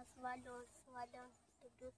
ስባለ ወልድ ስባለ መንፈስ ቅዱስ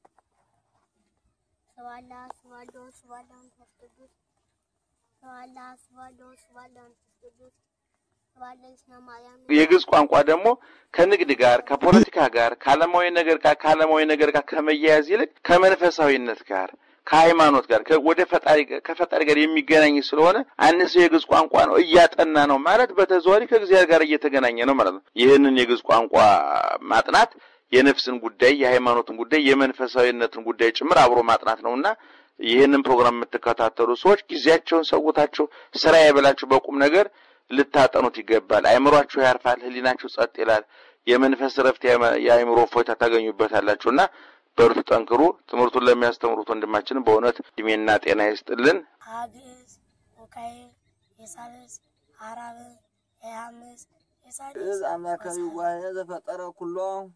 ስባለ ስባለ ወልድ ስባለ መንፈስ ቅዱስ ስባለ ስባለ ወልድ ስባለ መንፈስ ቅዱስ ስባለ ስነ ማርያም የግዕዝ ቋንቋ ደግሞ ከንግድ ጋር ከፖለቲካ ጋር ከዓለማዊ ነገር ጋር ከዓለማዊ ነገር ጋር ከመያያዝ ይልቅ ከመንፈሳዊነት ጋር ከሃይማኖት ጋር ከ- ወደ ፈጣሪ ጋር- ከፈጣሪ ጋር የሚገናኝ ስለሆነ አንድ ሰው የግዕዝ ቋንቋ ነው እያጠና ነው ማለት በተዘዋዋሪ ከእግዚአብሔር ጋር እየተገናኘ ነው ማለት ነው። ይህንን የግዕዝ ቋንቋ ማጥናት የነፍስን ጉዳይ፣ የሃይማኖትን ጉዳይ፣ የመንፈሳዊነትን ጉዳይ ጭምር አብሮ ማጥናት ነውና ይህንን ፕሮግራም የምትከታተሉ ሰዎች ጊዜያቸውን ሰውታችሁ ስራ የበላችሁ በቁም ነገር ልታጠኑት ይገባል። አእምሯችሁ ያርፋል፣ ህሊናችሁ ጸጥ ይላል። የመንፈስ ረፍት፣ የአእምሮ እፎይታ ታገኙበታላችሁና በርቱ፣ ጠንክሩ። ትምህርቱን ለሚያስተምሩት ወንድማችንም በእውነት እድሜና ጤና ይስጥልን። ሀግዝ ወካይል የሳልስ አራብ የሐምስ የሳድስ ግዕዝ አምላካዊ ዋህነ ዘፈጠረ ኩሎ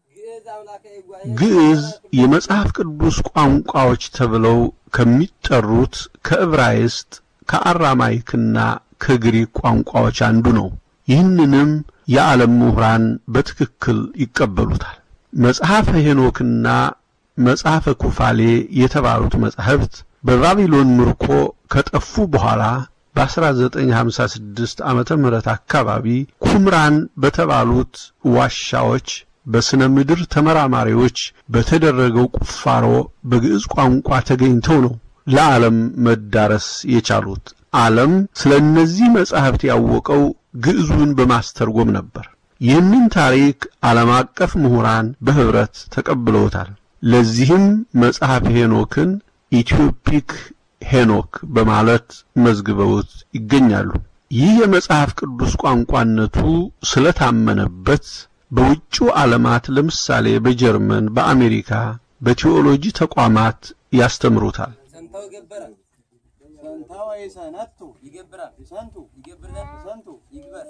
ግዕዝ የመጽሐፍ ቅዱስ ቋንቋዎች ተብለው ከሚጠሩት ከዕብራይስጥ ከአራማይክና ከግሪክ ቋንቋዎች አንዱ ነው። ይህንንም የዓለም ምሁራን በትክክል ይቀበሉታል። መጽሐፈ ሄኖክና መጽሐፈ ኩፋሌ የተባሉት መጻሕፍት በባቢሎን ምርኮ ከጠፉ በኋላ በ1956 ዓመተ ምህረት አካባቢ ኩምራን በተባሉት ዋሻዎች በስነ ምድር ተመራማሪዎች በተደረገው ቁፋሮ በግዕዝ ቋንቋ ተገኝተው ነው ለዓለም መዳረስ የቻሉት። ዓለም ስለ እነዚህ መጻሕፍት ያወቀው ግዕዙን በማስተርጎም ነበር። ይህንን ታሪክ ዓለም አቀፍ ምሁራን በኅብረት ተቀብለውታል። ለዚህም መጽሐፍ ሄኖክን ኢትዮፒክ ሄኖክ በማለት መዝግበውት ይገኛሉ። ይህ የመጽሐፍ ቅዱስ ቋንቋነቱ ስለታመነበት በውጭው ዓለማት ለምሳሌ በጀርመን፣ በአሜሪካ በቴዎሎጂ ተቋማት ያስተምሩታል። ሰንታው ይገብረ ሰንታው ይሰነቱ ይገብራል ይሰንቱ ይገብራል ይሰንቱ ይግበር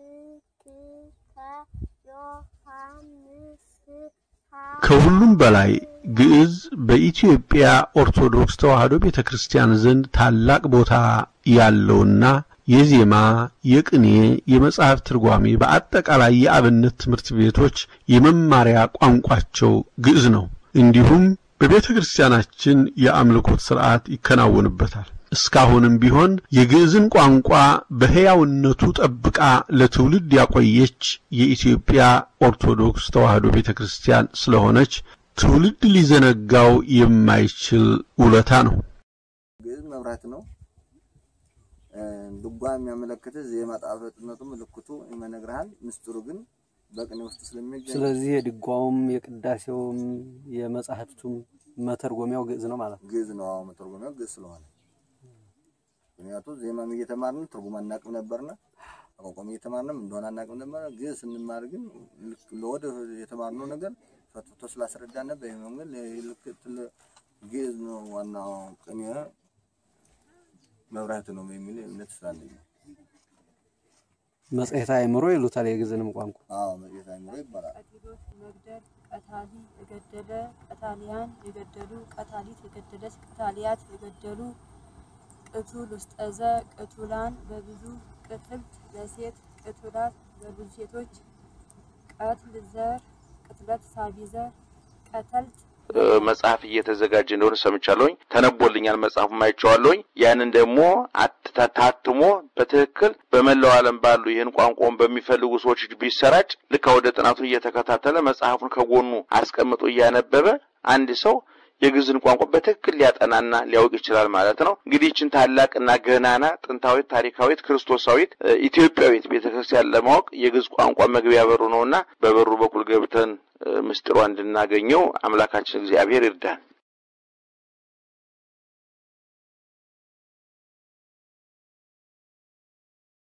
ዮሐንስ ከሁሉም በላይ ግዕዝ በኢትዮጵያ ኦርቶዶክስ ተዋሕዶ ቤተ ክርስቲያን ዘንድ ታላቅ ቦታ ያለውና የዜማ፣ የቅኔ፣ የመጽሐፍ ትርጓሜ በአጠቃላይ የአብነት ትምህርት ቤቶች የመማሪያ ቋንቋቸው ግዕዝ ነው። እንዲሁም በቤተ ክርስቲያናችን የአምልኮት ሥርዓት ይከናወንበታል። እስካሁንም ቢሆን የግዕዝን ቋንቋ በሕያውነቱ ጠብቃ ለትውልድ ያቆየች የኢትዮጵያ ኦርቶዶክስ ተዋሕዶ ቤተ ክርስቲያን ስለሆነች ትውልድ ሊዘነጋው የማይችል ውለታ ነው። ግዕዝ መብራት ነው። ድጓ የሚያመለክት ዜማ ጣፈጥነቱ ምልክቱ ይመነግርሃል። ምስጢሩ ግን በቅኔ ውስጥ ስለሚገኝ ስለዚህ የድጓውም የቅዳሴውም የመጻሕፍቱም መተርጎሚያው ግዕዝ ነው ማለት ነው። ግዕዝ ነው። አዎ መተርጎሚያው ግዕዝ ስለሆነ ምክንያቱም ዜማም እየተማርን ትርጉም አናቅም ነበርና አቋቋም እየተማርንም እንደሆነ አናቅም ነበር። ግዕዝ ስንማር ግን ልክ ለወደ የተማርነው ነገር ፈትቶ ስላስረዳን ነበር። ይሄ መንገድ ልክ ትል- ግዕዝ ነው ዋናው ቅኔ መብራት ነው የሚል እምነት ስላለኝ ነው። መጽሔተ አእምሮ ይሉታል የግዕዝንም ቋንቋ። አዎ መጽሔተ አእምሮ ይባላል። ቀቲሎስ መግደል ቀታሊ የገደለ ቀታሊያን የገደሉ ቀታሊት የገደለች ቀታሊያት የገደሉ ቅቱል ውስጠዘ ቅቱላን በብዙ ቅትልት ለሴት ቅቱላት በብዙ ሴቶች ቀትል ዘር ቅትለት ሳቢ ዘር ቀተልት እ፣ መጽሐፍ እየተዘጋጀ እንደሆነ ሰምቻለሁኝ። ተነቦልኛል፣ መጽሐፉም አይቼዋለሁኝ። ያንን ደግሞ አት- ታትሞ በትክክል በመላው ዓለም ባሉ ይህን ቋንቋውን በሚፈልጉ ሰዎች እጅ ቢሰራጭ ልክ ወደ ጥናቱ እየተከታተለ መጽሐፉን ከጎኑ አስቀምጦ እያነበበ አንድ ሰው የግዕዝን ቋንቋ በትክክል ሊያጠናና ሊያውቅ ይችላል ማለት ነው። እንግዲህ ይችን ታላቅና ገናና ጥንታዊት፣ ታሪካዊት፣ ክርስቶሳዊት እ፣ ኢትዮጵያዊት ቤተክርስቲያን ለማወቅ የግዕዝ ቋንቋ መግቢያ በሩ ነውና በበሩ በኩል ገብተን እ፣ ምስጢሯ እንድናገኘው አምላካችን እግዚአብሔር ይርዳን።